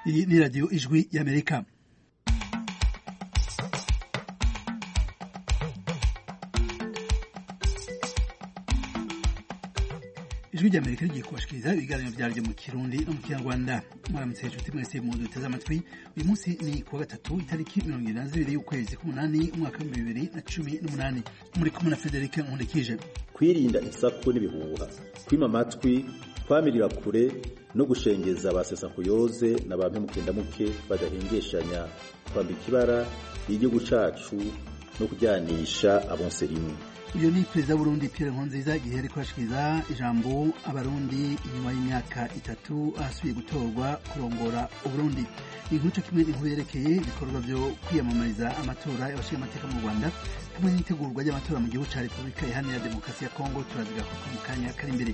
Iyi ni radiyo ijwi y'amerika ijwi ry'amerika rigiye kubashikiriza ibiganiro vyaryo mu kirundi no mu kinyarwanda mwaramutse inshuti mwese mu duteze amatwi uyu munsi ni kuwa gatatu itariki mirongo ibiri na zibiri y'ukwezi k'umunani umwaka w'ibihumbi bibiri na cumi n'umunani muri kumwe na frederic nkundikije kwirinda isaku n'ibihuha kwima amatwi kwamirira kure no gushengeza abasesakuyoze na ba mpemukendamuke badahengeshanya kwambika ibara igihugu cacu no kujyanisha abonse rimwe uyu ni perezida w'uburundi pierre nkurunziza igihe ariko arashikiriza ijambo abarundi inyuma y'imyaka itatu asubiye gutorwa kurongora uburundi inkuru co kimwe inkuru yerekeye ibikorwa vyo kwiyamamariza amatora y'abashinga amateka mu rwanda hamwe n'itegurwa ry'amatora mu gihugu ca repubulika iharanira demokarasi ya kongo turazigaruka mu kanya kari imbere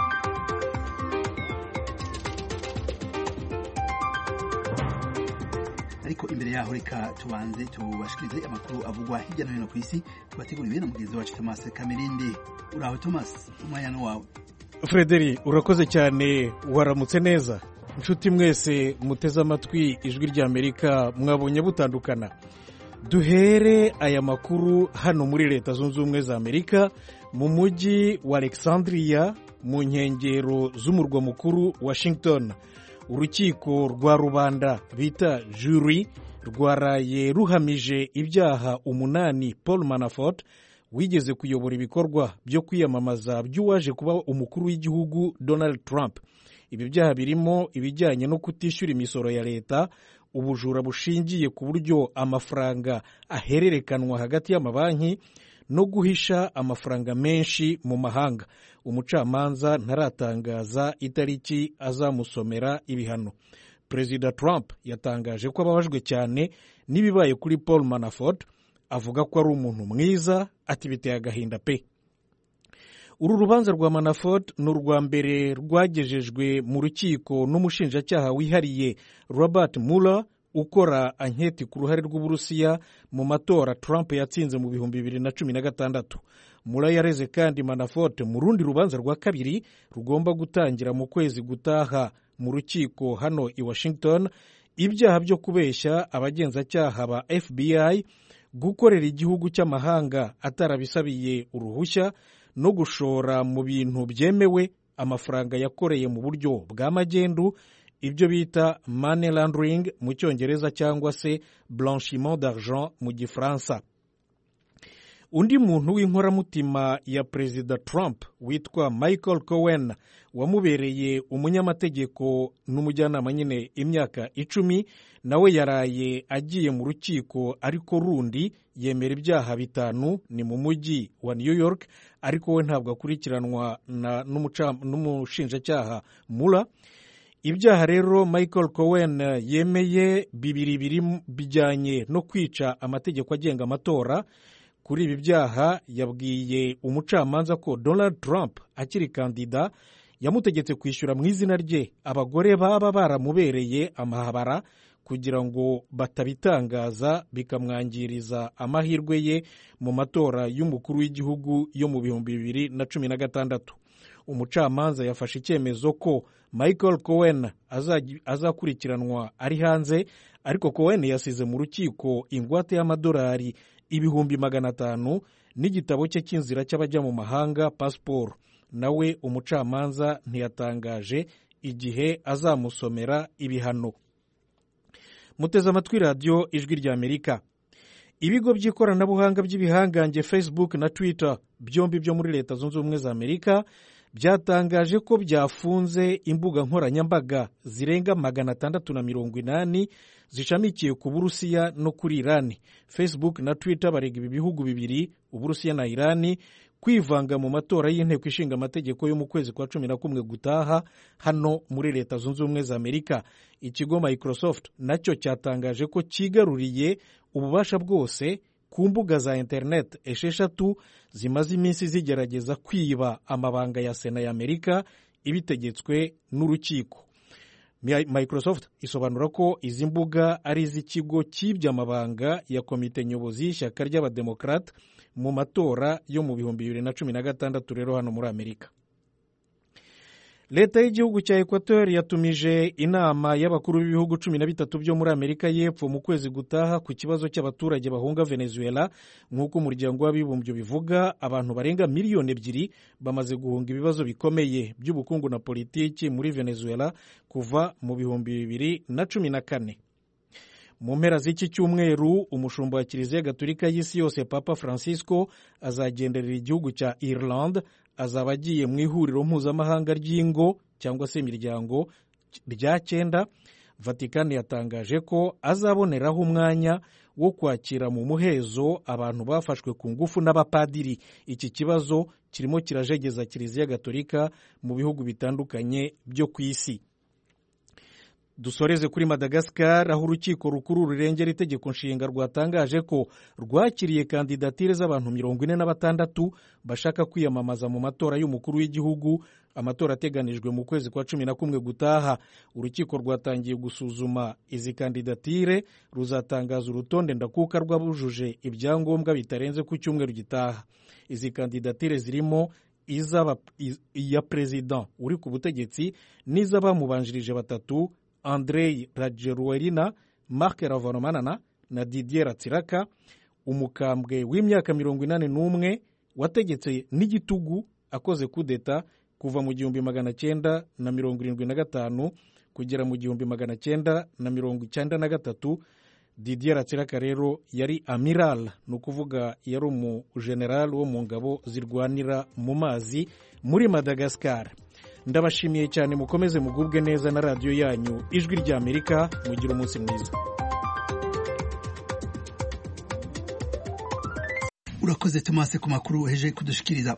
ariko imbere yaho reka tubanze tubashikirize amakuru avugwa hirya no hino ku isi tubateguriwe na mugenzi wacu Thomas Kamirindi uraho Thomas umwanya ni wawe Frederi urakoze cyane waramutse neza inshuti mwese muteze amatwi ijwi ry'Amerika mwabonye butandukana duhere aya makuru hano muri leta zunze ubumwe za Amerika mu mujyi wa Alexandria mu nkengero z'umurwa mukuru Washington urukiko rwa rubanda bita juri rwaraye ruhamije ibyaha umunani paul manafort wigeze kuyobora ibikorwa byo kwiyamamaza by'uwaje kuba umukuru w'igihugu donald trump ibi byaha birimo ibijyanye no kutishyura imisoro ya leta ubujura bushingiye ku buryo amafaranga ahererekanwa hagati y'amabanki no guhisha amafaranga menshi mu mahanga umucamanza ntaratangaza itariki azamusomera ibihano perezida trump yatangaje ko ababajwe cyane n'ibibaye kuri paul manafort avuga ko ari umuntu mwiza ati biteye agahinda pe uru rubanza rwa manafort ni urwa mbere rwagejejwe mu rukiko n'umushinjacyaha wihariye robert mueller ukora anketi ku ruhare rw'uburusiya mu matora trump yatsinze mu bihumbi bibiri na cumi na gatandatu mura yareze kandi manafort mu rundi rubanza rwa kabiri rugomba gutangira mu kwezi gutaha mu rukiko hano i washington ibyaha byo kubeshya abagenzacyaha ba fbi gukorera igihugu cy'amahanga atarabisabiye uruhushya no gushora mu bintu byemewe amafaranga yakoreye mu buryo bwa magendu ibyo bita money laundering mu cyongereza cyangwa se blanchiment d'argent mu gifaransa undi muntu w'inkoramutima ya perezida trump witwa michael cohen wamubereye umunyamategeko n'umujyanama nyine imyaka icumi nawe yaraye agiye mu rukiko ariko rundi yemera ibyaha bitanu ni mu mujyi wa new york ariko we ntabwo akurikiranwa n'umushinjacyaha mura ibyaha rero michael cohen yemeye bibiri biri bijyanye no kwica amategeko agenga amatora kuri ibi byaha yabwiye umucamanza ko donald trump akiri kandida yamutegetse kwishyura mu izina rye abagore baba baramubereye amahabara kugira ngo batabitangaza bikamwangiriza amahirwe ye mu matora y'umukuru w'igihugu yo mu bihumbi bibiri na cumi na gatandatu umucamanza yafashe icyemezo ko michael cohen azakurikiranwa ari hanze ariko cohen yasize mu rukiko ingwate y'amadolari ibihumbi magana atanu n'igitabo cye cy'inzira cy'abajya mu mahanga pasiporo nawe umucamanza ntiyatangaje igihe azamusomera ibihano muteze amatwi radiyo ijwi ry'amerika ibigo by'ikoranabuhanga by'ibihangange facebook na twitter byombi byo muri leta zunze ubumwe za amerika byatangaje ko byafunze imbuga nkoranyambaga zirenga magana atandatu na mirongo inani zishamikiye ku burusiya no kuri irani facebook na twitter barega ibi bihugu bibiri uburusiya na irani kwivanga mu matora y'inteko ishinga amategeko yo mu kwezi kwa cumi na kumwe gutaha hano muri leta zunze ubumwe za amerika ikigo microsoft nacyo cyatangaje ko cyigaruriye ububasha bwose ku mbuga za interineti esheshatu zimaze iminsi zigerageza kwiba amabanga ya sena ya amerika ibitegetswe n'urukiko microsoft isobanura ko izi mbuga ari iz'ikigo cyibye amabanga ya komite nyobozi y'ishyaka ry'abademokarate mu matora yo mu bihumbi bibiri na cumi na gatandatu rero hano muri amerika leta y'igihugu cya ekwateri yatumije inama y'abakuru b'ibihugu cumi na bitatu byo muri amerika y'epfo mu kwezi gutaha ku kibazo cy'abaturage bahunga venezuela nk'uko umuryango w'abibumbye bivuga abantu barenga miliyoni ebyiri bamaze guhunga ibibazo bikomeye by'ubukungu na politiki muri venezuela kuva mu bihumbi bibiri na cumi na kane mu mpera z'iki cyumweru umushumba wa kiliziya gatolika y'isi yose papa francisco azagenderera igihugu cya ireland azaba agiye mu ihuriro mpuzamahanga ry'ingo cyangwa se imiryango rya cyenda vatikani yatangaje ko azaboneraho umwanya wo kwakira mu muhezo abantu bafashwe ku ngufu n'abapadiri iki kibazo kirimo kirajegeza kiliziya gatolika mu bihugu bitandukanye byo ku isi dusoreze kuri madagascar aho urukiko rukuru rurengera itegeko nshinga rwatangaje ko rwakiriye kandidatire z'abantu mirongo ine na batandatu bashaka kwiyamamaza mu matora y'umukuru w'igihugu amatora ateganijwe mu kwezi kwa cumi na kumwe gutaha urukiko rwatangiye gusuzuma izi kandidatire ruzatangaza urutonde ndakuka rw'abujuje ibyangombwa bitarenze ku cyumweru gitaha izi kandidatire zirimo iya perezida uri ku butegetsi n'iz'abamubanjirije batatu andrei rajeruwerina marc ravanomanana na didier ratsiraka umukambwe w'imyaka mirongo inani n'umwe wategetse n'igitugu akoze kudeta kuva mu gihumbi magana cyenda na mirongo irindwi na gatanu kugera mu gihumbi magana cyenda na mirongo icyenda na gatatu didier ratsiraka rero yari amiral ni ukuvuga yari umujenerali wo mu ngabo zirwanira mu mazi muri madagascar ndabashimiye cyane mukomeze mugubwe neza na radiyo yanyu ijwi ry'amerika mugire umunsi mwiza urakoze tomase ku makuru uheje kudushikiriza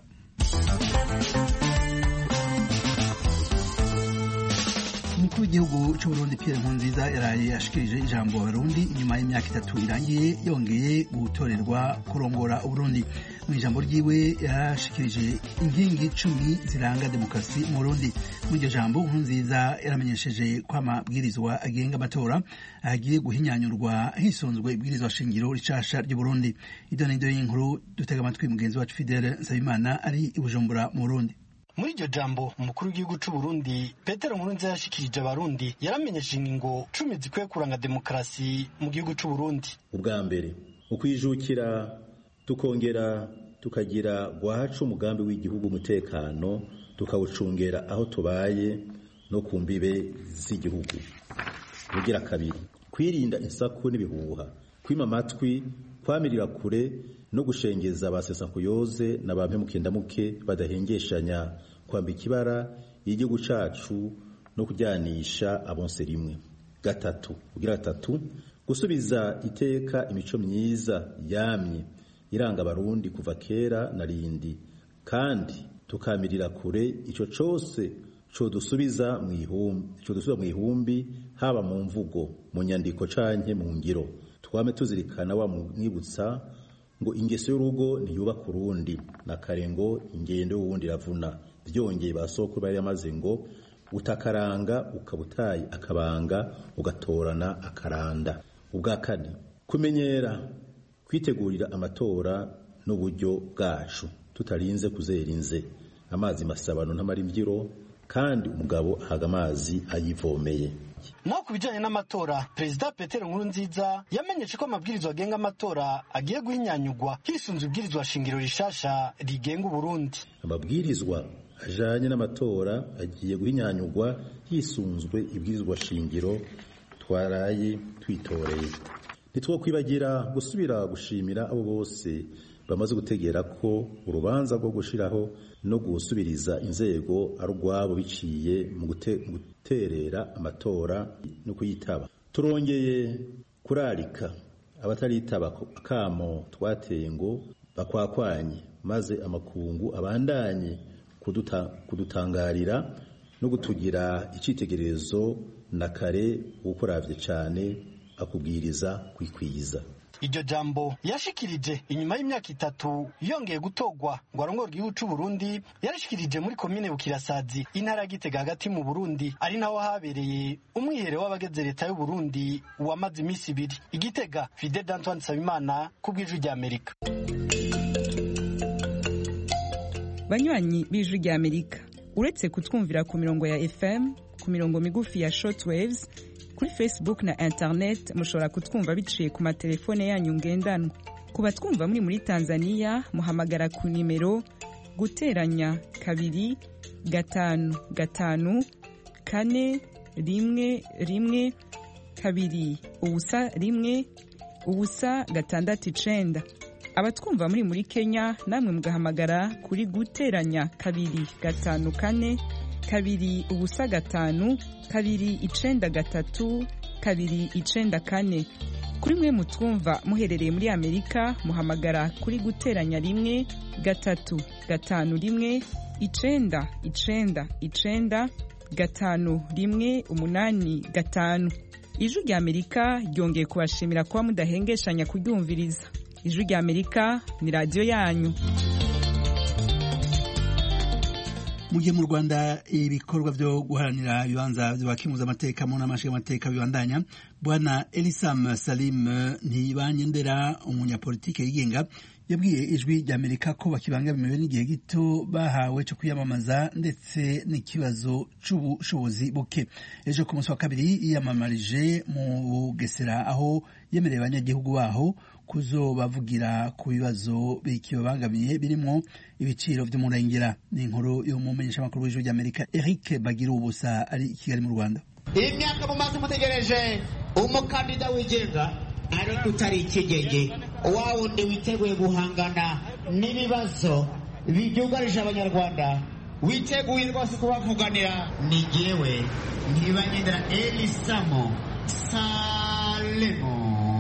umukuru w'igihugu cy'uburundi pierre nkurunziza yaraye ashikirije ijambo abarundi inyuma y'imyaka itatu irangiye yongeye gutorerwa kurongora uburundi mu ijambo ryiwe yarashikirije inkingi icumi ziranga demokarasi mu burundi muri iryo jambo nkurunziza yaramenyesheje ko amabwirizwa agenga amatora agiye guhinyanyurwa hisunzwe ibwirizwa shingiro ricasha ry'uburundi ido n'ido y'inkuru dutega amatwi mugenzi wacu fidele nsabimana ari i bujumbura mu burundi muri iryo jambo umukuru w'igihugu cy'u Burundi Petero Nkurunziza yashikirije abarundi yaramenyesheje ingingo cumi zikwiye kuranga demokarasi mu gihugu cy'u Burundi ubwa mbere ukwijukira tukongera tukagira gwacu umugambi w'igihugu umutekano tukawucungera aho tubaye no ku mbibe z'igihugu ugira kabiri kwirinda insaku n'ibihuha kwima amatwi kwamirira kure no gushengeza abasesankuyoze na ba mpemukendamuke badahengeshanya kwambika ibara y'igihugu cacu no kujyanisha abonse rimwe gatatu ugira gatatu gusubiza iteka imico myiza yamye iranga abarundi kuva kera na rindi kandi tukamirira kure ico cose codusubiza mu ihumbi codusubiza mu ihumbi haba mu mvugo mu nyandiko canke mu ngiro twame tuzirikana wa mwibutsa ngo ingeso y'urugo ntiyubaka urundi na kare ngo ingendo y'uwundi iravuna byongeye ba sokuru bari yamaze ngo utakaranga ukabutaye akabanga ugatorana akaranda ubwa kane kumenyera kwitegurira amatora n'uburyo bwacu tutarinze kuzera inze amazi masabano ntamara imbyiro kandi umugabo ahaga amazi ayivomeye naho ku bijyanye n'amatora perezida petero nkurunziza yamenyeshe ko amabwirizwa agenga amatora agiye guhinyanyugwa hisunze ibwirizwa shingiro rishasha rigenga uburundi amabwirizwa ajanye n'amatora agiye guhinyanyugwa hisunzwe ibwirizwa shingiro twaraye twitoreye ntitwokwibagira gusubira gushimira abo bose bamaze gutegera ko urubanza rwo gushiraho no gusubiriza inzego ari urwabo biciye mu guterera amatora no kuyitaba turongeye kurarika abataritaba akamo twateye ngo bakwakwanye maze amakungu abandanye kudutangarira no gutugira icyitegererezo na kare ukoravye cyane akubwiriza kwikwiza iryo jambo yashikirije inyuma y'imyaka itatu yongeye gutogwa ngo arongore igihugu cy'u Burundi yarashikirije muri komine Bukirasazi intara ya Gitega hagati mu Burundi ari naho habereye umwiherero w'abageze leta y'u Burundi wamaze iminsi ibiri igitega Fidel Antoine Sabimana ku bw'ijwi rya Amerika banywanyi b'ijwi rya Amerika uretse kutwumvira ku mirongo ya fm ku mirongo migufi ya shortwaves kuri facebook na internet mushobora kutwumva biciye ku matelefone yanyu ngendanwa ku batwumva muri muri tanzania muhamagara ku nimero guteranya kabiri gatanu gatanu kane rimwe rimwe kabiri ubusa rimwe ubusa gatandatu icenda abatwumva muri muri kenya namwe mugahamagara kuri guteranya kabiri gatanu kane kabiri ubusa gatanu kabiri icenda gatatu kabiri icenda kane kuri mwe mutwumva muherereye muri amerika muhamagara kuri guteranya rimwe gatatu gatanu rimwe icenda icenda icenda gatanu rimwe umunani gatanu ijwi rya amerika ryongeye kubashimira kuba mudahengeshanya kuryumviriza ijwi rya amerika ni radiyo yanyu mu gihe mu rwanda ibikorwa byo guharanira ibibanza by'abakimuza amateka mu nama nshingamateka bibandanya bwana elisam salim ntibanyendera umunyapolitike yigenga yabwiye ijwi rya amerika ko bakibangamiwe n'igihe gito bahawe cyo kwiyamamaza ndetse n'ikibazo cy'ubushobozi buke ejo ku munsi wa kabiri yiyamamarije mu bugesera aho yemereye abanyagihugu baho kuzobavugira ku bibazo bikibabangamiye birimo ibiciro by'umurengera ni inkuru y'umumenyeshamakuru w'ijwi ry'amerika eric bagira ubusa ari i kigali mu rwanda iyi myaka mumaze mutegereje umukandida wigenga ariko utari ikigenge wa wundi witeguye guhangana n'ibibazo byugarije abanyarwanda witeguye rwose kubavuganira ni jyewe ntibanyendera elisamo salemo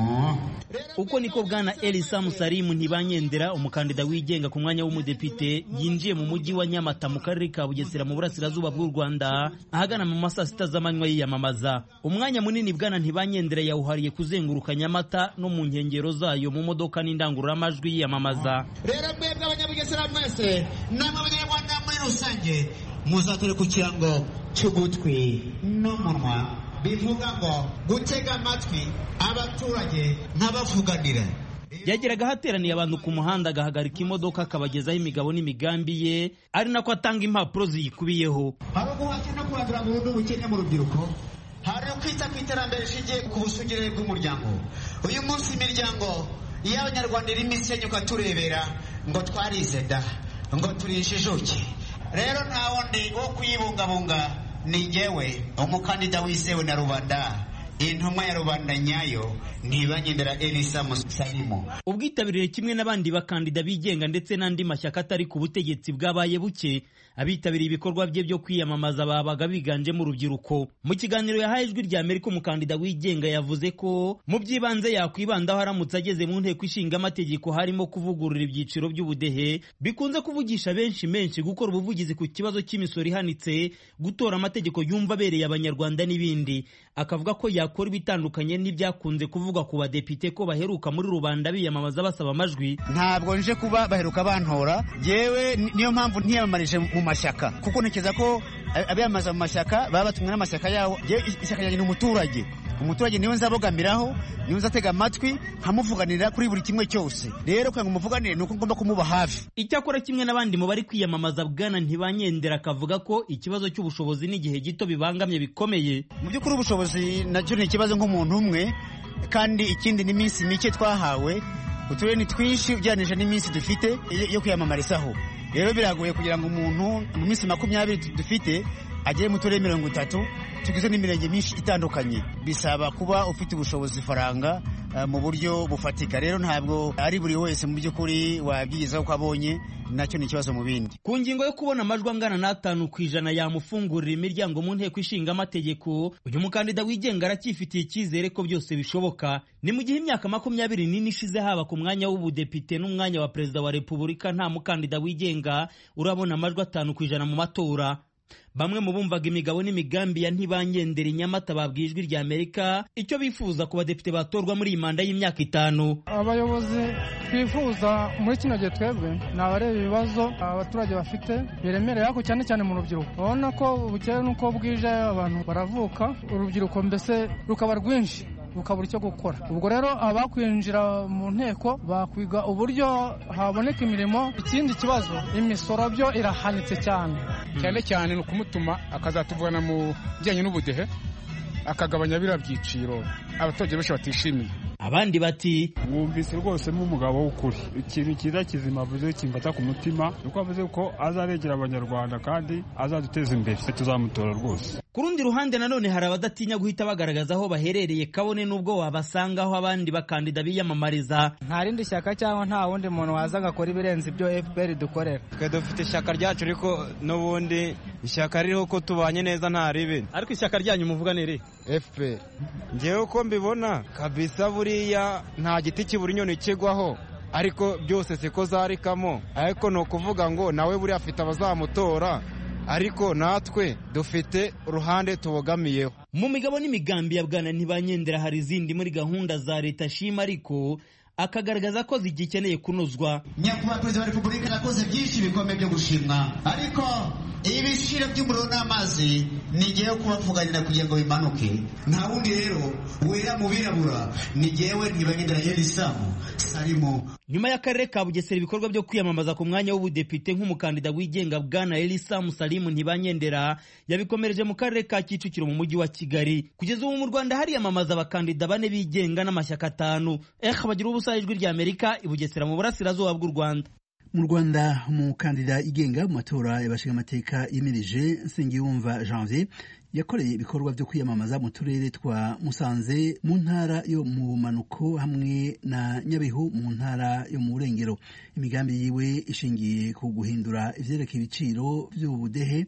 uko niko bwana elisa musarimu ntibanyendera umukandida wigenga ku mwanya w'umudepite yinjiye mu mujyi wa nyamata mu karere ka bugesera mu burasirazuba bw'u rwanda ahagana mu masaa sita z'amanywa yiyamamaza umwanya munini bwana ntibanyendera yawuhariye kuzenguruka nyamata no mu nkengero zayo mu modoka n'indangururamajwi yiyamamaza rero mwebwe abanyabugesera mwese namwe abanyarwanda muri rusange muzatore ku kirango cy'ugutwi n'umunwa bivuga ngo gutega amatwi abaturage nkabavuganira yageraga ahateraniye abantu ku muhanda agahagarika imodoka akabagezaho imigabo n'imigambi ye ari nako atanga impapuro ziyikubiyeho hari uguhashya no kurandura burundu ubukene mu rubyiruko hari ukwita ku iterambere rishingiye ku busugire bw'umuryango uyu munsi imiryango y'abanyarwanda irimo isenyuka turebera ngo twarize da ngo turishijuke rero nta wundi wo kuyibungabunga ni njyewe umukandida wizewe na rubanda intumwa ya rubanda nyayo ntibanyendera elisa musalimu ubwitabirire kimwe n'abandi bakandida bigenga ndetse n'andi mashyaka atari ku butegetsi bwabaye buke abitabiriye ibikorwa bye byo kwiyamamaza babaga biganjemo urubyiruko mu kiganiro yahaye ijwi rya amerika umukandida wigenga yavuze ko mu by'ibanze yakwibandaho aramutse ageze mu nteko ishinga amategeko harimo kuvugurura ibyiciro by'ubudehe bikunze kuvugisha benshi menshi gukora ubuvugizi ku kibazo cy'imisoro ihanitse gutora amategeko yumva abereye abanyarwanda n'ibindi akavuga ko yakora ibitandukanye n'ibyakunze kuvugwa ku badepite ko baheruka muri rubanda biyamamaza basaba amajwi ntabwo nje kuba baheruka bantora yewe niyo mpamvu ntiyamamarije mu mashyaka kuko ntekereza ko abiyamamaza mu mashyaka baba batumwe n'amashyaka yawo ishyaka ryanjye ni umuturage umuturage niwe nzabogamiraho niwe nzatega amatwi nkamuvuganira kuri buri kimwe cyose rero kugira ngo umuvuganire ni uko ngomba kumuba hafi icyakora kimwe n'abandi mu bari kwiyamamaza bwana ntibanyendera akavuga ko ikibazo cy'ubushobozi n'igihe gito bibangamye bikomeye mu by'ukuri ubushobozi nacyo ni ikibazo nk'umuntu umwe kandi ikindi ni iminsi mike twahawe uturere ni twinshi ugereranyije n'iminsi dufite yo kwiyamamarizaho rero biragoye kugira ngo umuntu mu minsi makumyabiri dufite agere mu turere mirongo itatu tugizwe n'imirenge myinshi itandukanye bisaba kuba ufite ubushobozi faranga mu buryo bufatika rero ntabwo ari buri wese mu by'ukuri wabyigezaho ko abonye nacyo ni ikibazo mu bindi ku ngingo yo kubona amajwi angana n'atanu ku ijana yamufungurira imiryango mu nteko ishinga amategeko uyu mukandida wigenga aracyifitiye icyizere ko byose bishoboka ni mu gihe imyaka makumyabiri n'ine ishize haba ku mwanya w'ubudepite n'umwanya wa perezida wa repubulika nta mukandida wigenga urabona amajwi atanu ku ijana mu matora bamwe mu bumvaga imigabo n'imigambi ya ntibanyendera inyamata babwiye ijwi rya amerika icyo bifuza ku badepite batorwa muri iyi manda y'imyaka itanu abayobozi twifuza muri kino gihe twebwe ni abareba ibibazo abaturage bafite biremereye ariko cyane cyane mu rubyiruko urabona ko bukeye n'uko bwije abantu baravuka urubyiruko mbese rukaba rwinshi rukabura icyo gukora ubwo rero abakwinjira mu nteko bakwiga uburyo haboneka imirimo ikindi kibazo imisoro byo irahanitse cyane cyane cyane ni ukumutuma akazatuvana mu bijyanye n'ubudehe akagabanya biriya byiciro abaturage benshi batishimiye abandi bati mwumvise rwose nk'umugabo w'ukuri ikintu cyiza kizima avuze kimfata ku mutima ni uko avuze ko azabegera abanyarwanda kandi azaduteza imbere tuzamutora rwose ku rundi ruhande nanone hari abadatinya guhita bagaragaza aho baherereye kabone n'ubwo wabasangaho abandi bakandida biyamamariza nta rindi shyaka cyangwa nta wundi muntu waza agakora ibirenze ibyo fpr dukorera twe dufite ishyaka ryacu ariko n'ubundi ishyaka ririho ko tubanye neza nta ribi ariko ishyaka ryanyu muvuga ni iri fpr ngewe uko mbibona kabisa buriya nta giti kibura inyoni kigwaho ariko byose siko zarikamo ariko ni ukuvuga ngo nawe buriya afite abazamutora ariko natwe dufite uruhande tubogamiyeho mu migabo n'imigambi ya bwana ntibanyendera hari izindi muri gahunda za leta shima ariko akagaragaza ko zigikeneye kunozwa nyakubahwa perezida wa repubulika yakoze byinshi bikomeye byo gushimwa ariko ibiciro by'umuriro n'amazi ni ngewe kubavuganira kugira ngo bimanuke nta wundi rero wera mu birabura ni ngewe ntibanyendera elisamu sarimo nyuma y'akarere ka bugesera ibikorwa byo kwiyamamaza ku mwanya w'ubudepite nk'umukandida wigenga bwana elisa musalimu ntibanyendera yabikomereje mu karere ka kicukiro mu mujyi wa kigali kugeza ubu mu rwanda hariyamamaza abakandida bane bigenga n'amashyaka atanu eh bagira ubusa ijwi rya amerika i bugesera mu burasirazuba bw'u rwanda mu rwanda umukandida igenga mu matora y'abashingamateka yimirije nsengiyumva janvier yakoreye ibikorwa byo kwiyamamaza mu turere twa musanze mu ntara yo mu manuko hamwe na nyabihu mu ntara yo mu burengero imigambi yiwe ishingiye ku guhindura ivyerekeye ibiciro vy'ubudehe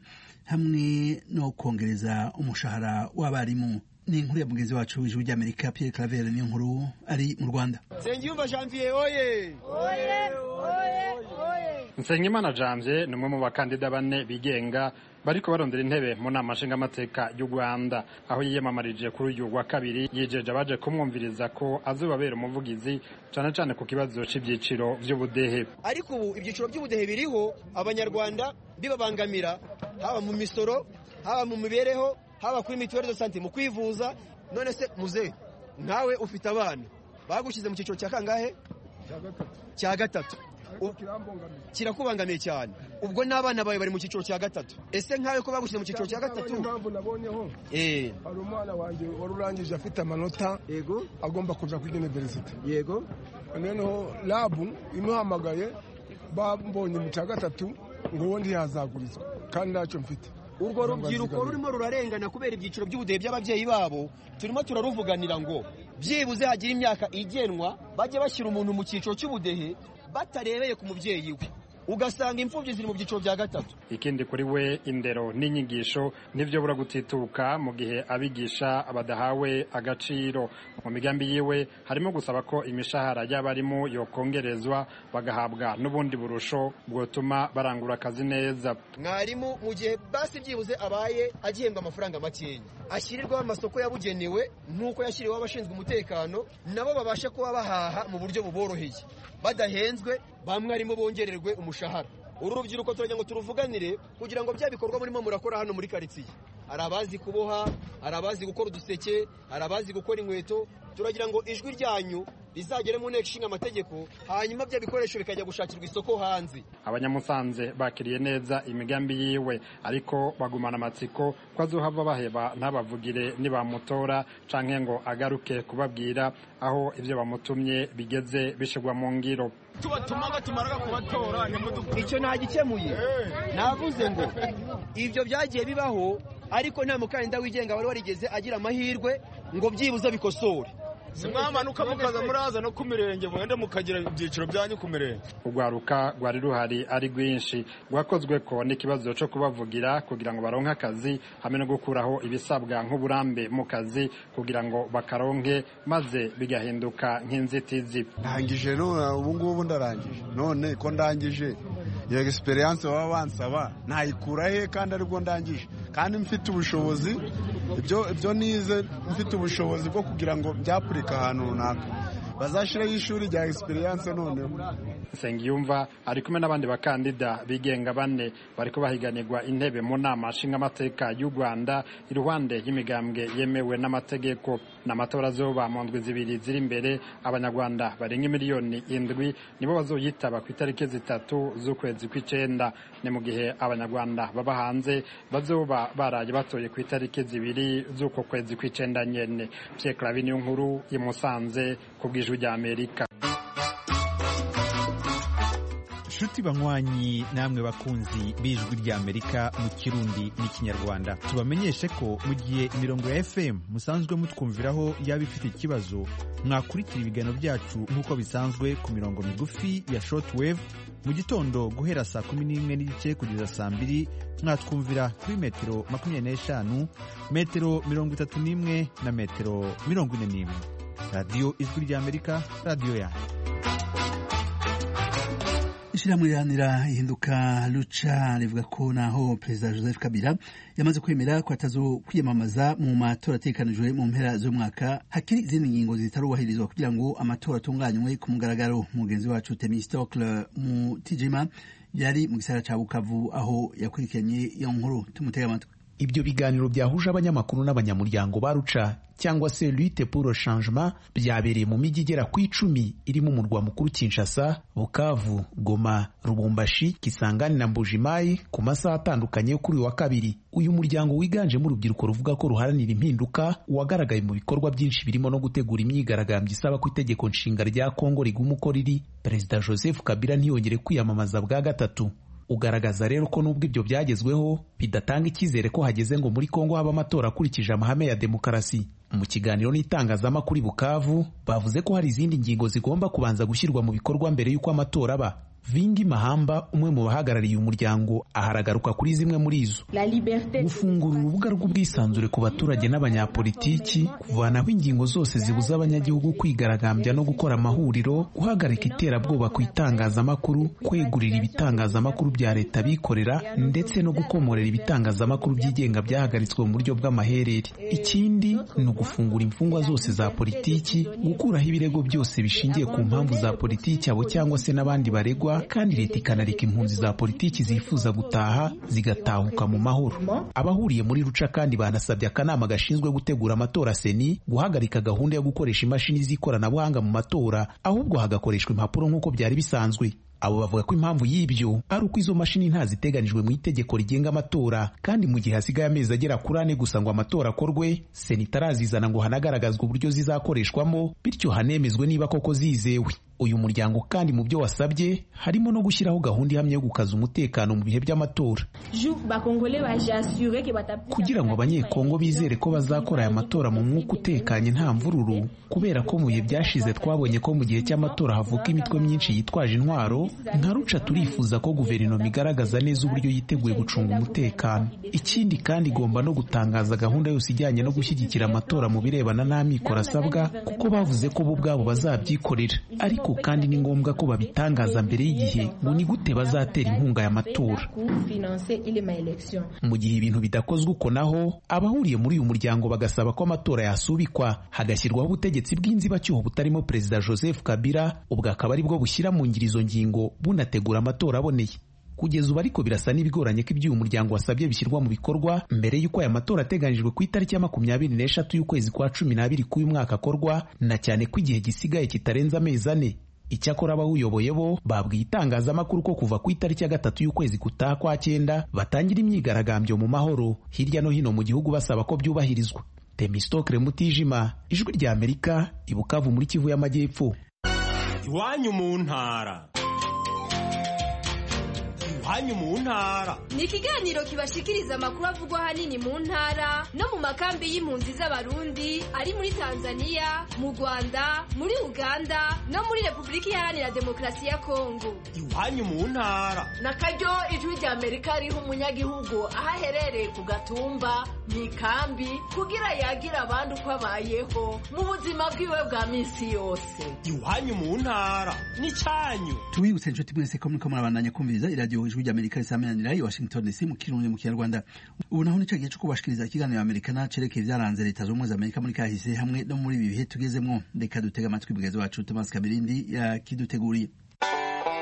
hamwe no kongereza umushahara w'abarimu ni inkuru ya mugenzi wacu w'ijwi ry'amerika pierre claver niyo nkuru ari mu rwanda nsengiyumva janvier oye oye oye nsengimana janvier ni umwe mu bakandida bane bigenga bariko barondera intebe mu nama nshingamateka y'u rwanda aho yiyamamarije kuri uyu wa kabiri yijeje abaje kumwumviriza ko azobabera umuvugizi cane cane ku kibazo c'ivyiciro vy'ubudehe ariko ubu ibyiciro by'ubudehe biriho abanyarwanda bibabangamira haba mu misoro haba mu mibereho haba kuri mituweli de sante mu kwivuza none se muze nkawe ufite abana bagushyize mu cyiciro cya kangahe cya gatatu kirakubangamiye cyane ubwo n'abana bawe bari mu cyiciro cya gatatu ese nkawe ko bagushyize mu cyiciro cya gatatu impamvu nabonyeho hari umwana wanjye wari urangije afite amanota yego agomba kuja kwiga iniverisite yego noneho rabu imuhamagaye bambonye mu cya gatatu ngo uwo ntiyazagurizwa kandi ntacyo mfite urwo rubyiruko rurimo rurarengana kubera ibyiciro by'ubudehe by'ababyeyi babo turimo turaruvuganira ngo byibuze hagira imyaka igenwa bajye bashyira umuntu mu cyiciro cy'ubudehe batarebeye ku mubyeyi we ugasanga imfubyi ziri mu byiciro bya gatatu ikindi kuri we indero n'inyigisho nibyo bura gutituka mu gihe abigisha badahawe agaciro mu migambi yiwe harimo gusaba ko imishahara y'abarimu yokongerezwa bagahabwa n'ubundi burusho bwotuma barangura akazi neza mwarimu mu gihe basi byibuze abaye agihembwa amafaranga makeya ashyirirwaho amasoko yabugenewe nk'uko yashyiriweho abashinzwe umutekano nabo babashe kuba bahaha mu buryo buboroheye badahenzwe ba mwarimu bongererwe umushahara uru rubyiruko turagira ngo turuvuganire kugira ngo bya bikorwa murimo murakora hano muri karitsiye hari abazi kuboha hari abazi gukora uduseke hari abazi gukora inkweto turagira ngo ijwi ryanyu rizagere mu nteko ishinga amategeko hanyuma bya bikoresho bikajya gushakirwa isoko hanze abanyamusanze bakiriye neza imigambi yiwe ariko bagumana amatsiko ko azohava baheba ntabavugire nibamutora canke ngo agaruke kubabwira aho ibyo bamutumye bigeze bishigwa mu ngiro tubatuma batumaraga kubatora icyo ntagikemuye navuze ngo ibyo byagiye bibaho ariko nta mukandida wigenga wari warigeze agira amahirwe ngo byibuze bikosore mwamanuka mukaza muraza no ku mirenge mwende mukagira ibyiciro byanyu ku mirenge urwaruka rwari ruhari ari rwinshi rwakozwe ko n'ikibazo cyo kubavugira kugira ngo baronke akazi hamwe no gukuraho ibisabwa nk'uburambe mu kazi kugira ngo bakaronke maze bigahinduka nk'inzitizi ndangije none ubu ngubu ndarangije none ko ndangije iyo egisperiyanse baba bansaba nayikura he kandi aribwo ndangije kandi mfite ubushobozi ibyo nize mfite ubushobozi bwo kugira ngo byapurike ahantu runaka bazashyiraho ishuri rya egisperiyanse noneho nsengiyumva ari kumwe n'abandi bakandida bigenga bane bariko bahiganirwa intebe mu nama nshingamateka y'u rwanda iruhande y'imigambwe yemewe n'amategeko n'amatora azoba mu ndwi zibiri ziri imbere abanyarwanda barenga miliyoni indwi nibo bazoyitaba ku itariki zitatu z'ukwezi kw'icenda ni mu gihe abanyarwanda baba hanze bazoba baraye batoye ku itariki zibiri z'uko kwezi kw'icenda nyene pierre claver niyo nkuru imusanze ku bw'ijwi rya amerika nshuti banywanyi namwe bakunzi b'ijwi ry'amerika mu kirundi n'ikinyarwanda tubamenyeshe ko mu gihe imirongo ya fm musanzwe mutwumviraho yaba ifite ikibazo mwakurikira ibiganiro byacu nk'uko bisanzwe ku mirongo migufi ya shortwave mu gitondo guhera saa kumi n'imwe n'igice kugeza saa mbiri mwatwumvira kuri metero makumyabiri n'eshanu metero mirongo itatu n'imwe na metero mirongo ine n'imwe radiyo ijwi ry'amerika radiyo yanyu ishyirahamwe riharanira ihinduka ruca rivuga ko naho perezida joseph kabila yamaze kwemera ko atazo kwiyamamaza mu matora atekanijwe mu mpera z'umwaka hakiri izindi ngingo zitarubahirizwa kugira ngo amatora atunganywe ku mugaragaro mugenzi wacu temistokle mutijima yari mu gisagara ca bukavu aho yakurikiranye iyo nkuru tumutega amatwi ibyo biganiro byahuje abanyamakuru n'abanyamuryango ba ruca cyangwa se lutte pour le changement byabereye mu mijyi igera ku icumi irimo umurwa mukuru Kinshasa, Bukavu, Goma, Lubumbashi, Kisangani na Mbujimayi ku masaha atandukanye yo kuri uyu wa kabiri. Uyu muryango wiganjemo urubyiruko ruvuga ko ruharanira impinduka wagaragaye mu bikorwa byinshi birimo no gutegura imyigaragambyo isaba ko itegeko nshinga rya Kongo riguma uko riri. Perezida Joseph Kabila ntiyongere kwiyamamaza bwa gatatu ugaragaza rero ko nubwo ibyo byagezweho bidatanga icyizere ko hageze ngo muri Kongo haba amatora akurikije amahame ya demokarasi mu kiganiro n'itangazamakuru i Bukavu bavuze ko hari izindi ngingo zigomba kubanza gushyirwa mu bikorwa mbere y'uko amatora aba Vingi Mahamba umwe mu bahagarariye umuryango aharagaruka kuri zimwe muri izo gufungura urubuga rw'ubwisanzure ku baturage n'abanyapolitiki kuvanaho ingingo zose zibuza abanyagihugu kwigaragambya no gukora amahuriro guhagarika iterabwoba ku itangazamakuru kwegurira ibitangazamakuru bya leta bikorera ndetse no gukomorera ibitangazamakuru byigenga byahagaritswe mu buryo bw'amaherere ikindi ni ugufungura imfungwa zose za politiki gukuraho ibirego byose bishingiye ku mpamvu za politiki abo cyangwa se n'abandi baregwa kandi leta ikanareka impunzi za politiki zifuza gutaha zigatahuka mu mahoro abahuriye muri ruca kandi banasabye akanama gashinzwe gutegura amatora seni guhagarika gahunda yo gukoresha imashini z'ikoranabuhanga mu matora ahubwo hagakoreshwa impapuro nk'uko byari bisanzwe abo bavuga ko impamvu y'ibyo ari uko izo mashini ntaziteganijwe mu itegeko rigenga amatora kandi mu gihe hasigaye amezi agera kuri ane gusa ngo amatora akorwe sena itarazizana ngo hanagaragazwe uburyo zizakoreshwamo bityo hanemezwe niba koko zizewe uyu muryango kandi mu byo wasabye harimo no gushyiraho gahunda ihamye yo gukaza umutekano mu bihe by'amatora kugira ngo abanyekongo bizere ko bazakora aya matora mu mwuka utekanye nta mvururu kubera ko mu bihe byashize twabonye ko mu gihe cy'amatora havuka imitwe myinshi yitwaje intwaro nka ruca turifuza ko guverinoma igaragaza neza uburyo yiteguye gucunga umutekano ikindi kandi igomba no gutangaza gahunda yose ijyanye no gushyigikira amatora mu birebana n'amikoro asabwa kuko bavuze ko bo ubwabo bazabyikorera ariko kandi ni ngombwa ko babitangaza mbere y'igihe ngo ni gute bazatera inkunga y'amatora mu gihe ibintu bidakozwe uko naho abahuriye muri uyu muryango bagasaba ko amatora yasubikwa hagashyirwaho ubutegetsi bw'inzibacyuho butarimo perezida joseph kabila ubwo akaba ari bwo bushyira mu ngiro izo ngingo bunategura amatora aboneye kugeza ubu ariko birasa n'ibigoranye ko ibyo uyu muryango wasabye bishyirwa mu bikorwa mbere y'uko aya matora ateganyijwe ku itariki ya makumyabiri n'eshatu y'ukwezi kwa cumi n'abiri k'uyu mwaka akorwa na cyane ko igihe gisigaye kitarenze amezi ane icyakora abawuyoboye bo babwiye itangazamakuru ko kuva ku itariki ya gatatu y'ukwezi gutaha kwa cyenda batangira imyigaragambyo mu mahoro hirya no hino mu gihugu basaba ko byubahirizwa temistokre mutijima ijwi rya amerika ibukavu muri kivu y'amajyepfo iwanyu mu ntara iwanyu mu ntara ni ikiganiro kibashikiriza amakuru avugwa ahanini mu ntara no mu makambi y'impunzi z'abarundi ari muri tanzania mu rwanda muri uganda no muri repubulika iharanira demokarasi ya kongo iwanyu mu ntara na karyo ijwi rya amerika riha umunyagihugu aho aherereye ku gatumba mu ikambi kugira yagira abandi uko abayeho mu buzima bwiwe bwa minsi yose iwanyu mu ntara ni cyanyu tubibutse inshuti mwese ko muriko murabandanya kumviriza iradiyo ijwi rya amerika risamenyanira i washington dc mu kirundi mu kinyarwanda ubu naho nica gihe co kubashikiriza ikiganiro amerikana cerekeye vyaranze leta z'ubumwe za amerika muri kahise hamwe no muri ibi bihe tugezemwo reka dutega amatwi mugenzi wacu thomas kabirindi yakiduteguriye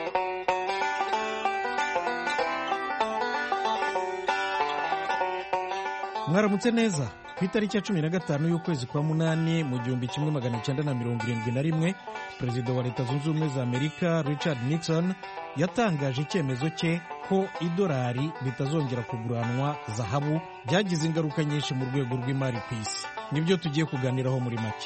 mwaramutse neza ku itariki ya cumi na gatanu y'ukwezi kwa munani mu gihumbi kimwe magana cyenda na mirongo irindwi na rimwe perezida wa leta zunze ubumwe za amerika richard nixon yatangaje icyemezo cye ko idolari ritazongera kuguranwa zahabu byagize ingaruka nyinshi mu rwego rw'imari ku isi nibyo tugiye kuganiraho muri make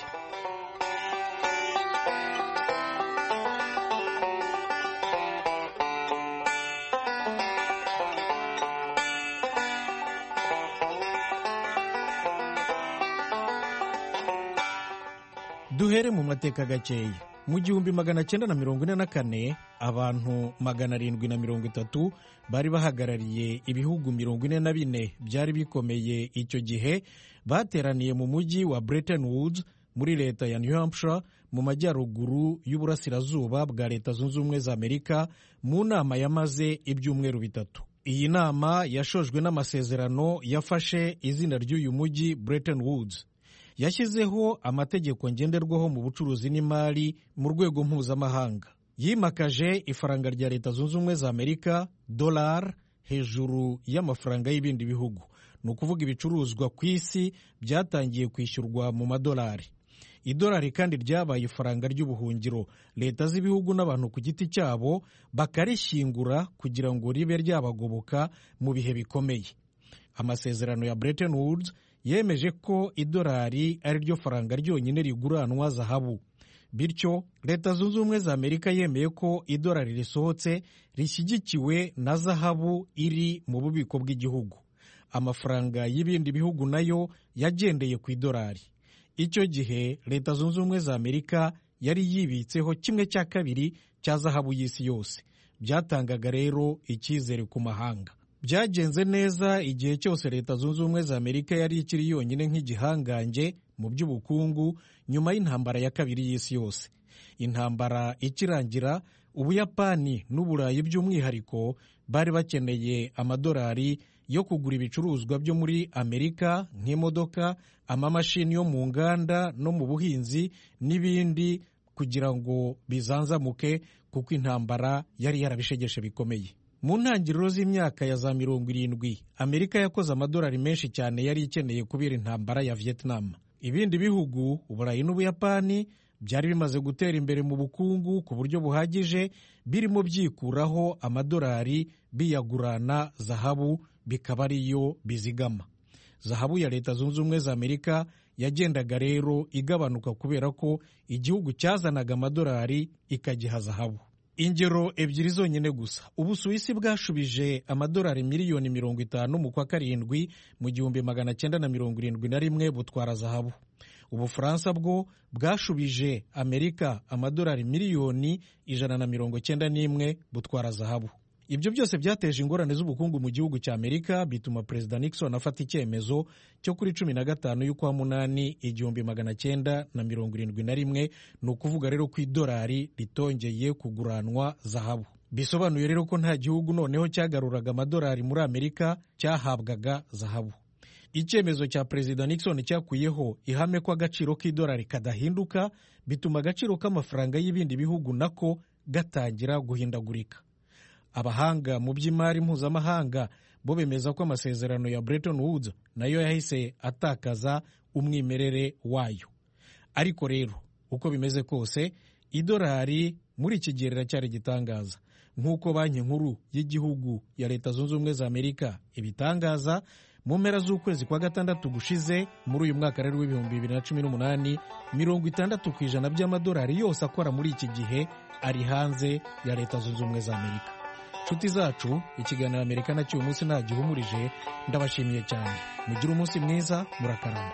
duhere mu mateka gakeya mu gihumbi magana cyenda na mirongo ine na kane abantu magana arindwi na mirongo itatu bari bahagarariye ibihugu mirongo ine na bine byari bikomeye icyo gihe bateraniye mu mujyi wa Bretton Woods muri leta ya New Hampshire mu majyaruguru y'uburasirazuba bwa leta zunze ubumwe za amerika mu nama yamaze ibyumweru bitatu iyi nama yashojwe n'amasezerano yafashe izina ry'uyu mujyi Bretton Woods yashyizeho amategeko ngenderwaho mu bucuruzi n'imari mu rwego mpuzamahanga yimakaje ifaranga rya leta zunze ubumwe za amerika dolari hejuru y'amafaranga y'ibindi bihugu ni ukuvuga ibicuruzwa ku isi byatangiye kwishyurwa mu madolari idolari kandi ryabaye ifaranga ry'ubuhungiro leta z'ibihugu n'abantu ku giti cyabo bakarishyingura kugira ngo ribe ryabagoboka mu bihe bikomeye amasezerano ya Bretton Woods yemeje ko idolari ari ryo faranga ryonyine riguranwa zahabu bityo leta zunze ubumwe za amerika yemeye ko idolari risohotse rishyigikiwe na zahabu iri mu bubiko bw'igihugu amafaranga y'ibindi bihugu nayo yagendeye ku idolari icyo gihe leta zunze ubumwe za amerika yari yibitseho kimwe cya kabiri cya zahabu y'isi yose byatangaga rero icyizere ku mahanga byagenze neza igihe cyose leta zunze ubumwe za amerika yari ikiri yonyine nk'igihangange mu by'ubukungu nyuma y'intambara ya kabiri y'isi yose intambara ikirangira ubuyapani n'uburayi by'umwihariko bari bakeneye amadolari yo kugura ibicuruzwa byo muri amerika nk'imodoka amamashini yo mu nganda no mu buhinzi n'ibindi kugira ngo bizanzamuke kuko intambara yari yarabishegeshe bikomeye mu ntangiriro z'imyaka ya za mirongo irindwi amerika yakoze amadolari menshi cyane yari ikeneye kubera intambara ya vietnam ibindi bihugu uburayi n'ubuyapani byari bimaze gutera imbere mu bukungu ku buryo buhagije birimo byikuraho amadolari biyagurana zahabu bikaba ariyo bizigama zahabu ya leta zunze ubumwe za amerika yagendaga rero igabanuka kubera ko igihugu cyazanaga amadolari ikagiha zahabu ingero ebyiri zonyine gusa ubusuwisi bwashubije amadolari miliyoni mirongo itanu mu kwa karindwi mu gihumbi magana cyenda na mirongo irindwi na rimwe butwara zahabu ubufaransa bwo bwashubije amerika amadolari miliyoni ijana na mirongo cyenda n'imwe butwara zahabu ibyo byose byateje ingorane z'ubukungu mu gihugu cya amerika bituma perezida nixon afata icyemezo cyo kuri cumi na gatanu y'ukwa munani igihumbi magana cyenda na mirongo irindwi na rimwe ni ukuvuga rero ko idolari ritongeye kuguranwa zahabu bisobanuye rero ko nta gihugu noneho cyagaruraga amadolari muri amerika cyahabwaga zahabu icyemezo cya perezida nixon cyakuyeho ihame ko agaciro k'idolari kadahinduka bituma agaciro k'amafaranga y'ibindi bihugu nako gatangira guhindagurika abahanga mu by'imari mpuzamahanga bo bemeza ko amasezerano ya Bretton Woods nayo yahise atakaza umwimerere wayo ariko rero uko bimeze kose idolari muri iki gihe riracyari igitangaza nk'uko banki nkuru y'igihugu ya leta zunze ubumwe za amerika ibitangaza mu mpera z'ukwezi kwa gatandatu gushize muri uyu mwaka rero w'ibihumbi bibiri na cumi n'umunani mirongo itandatu ku ijana by'amadolari yose akora muri iki gihe ari hanze ya leta zunze ubumwe za amerika nshuti zacu ikiganiro amerika nacyo uyu munsi ntagihumurije ndabashimiye cyane mugire umunsi mwiza murakarama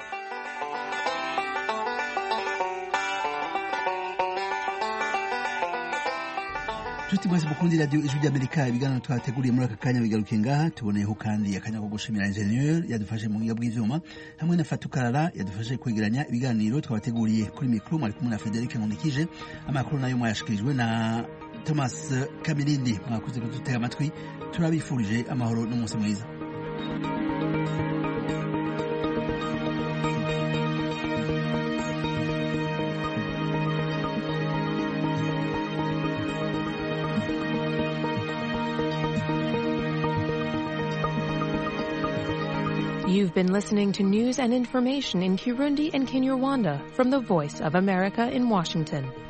nshuti mwese mukundi radiyo ijwi ry'amerika ibiganiro twateguriye muri aka kanya bigaruke ngaha tuboneyeho kandi akanya ko gushimira enjeniyeri yadufashe mu buhinga bw'ibyuma hamwe na fatukarara yadufashe kwegeranya ibiganiro twabateguriye kuri mikoro mwari kumwe na frederic nkundikije amakuru nayo mwayashikirijwe na thomas kamirindi mwakoze kudutega amatwi turabifurije amahoro n'umunsi mwiza You've been listening to news and information in Kirundi and Kinyarwanda from the Voice of America in Washington.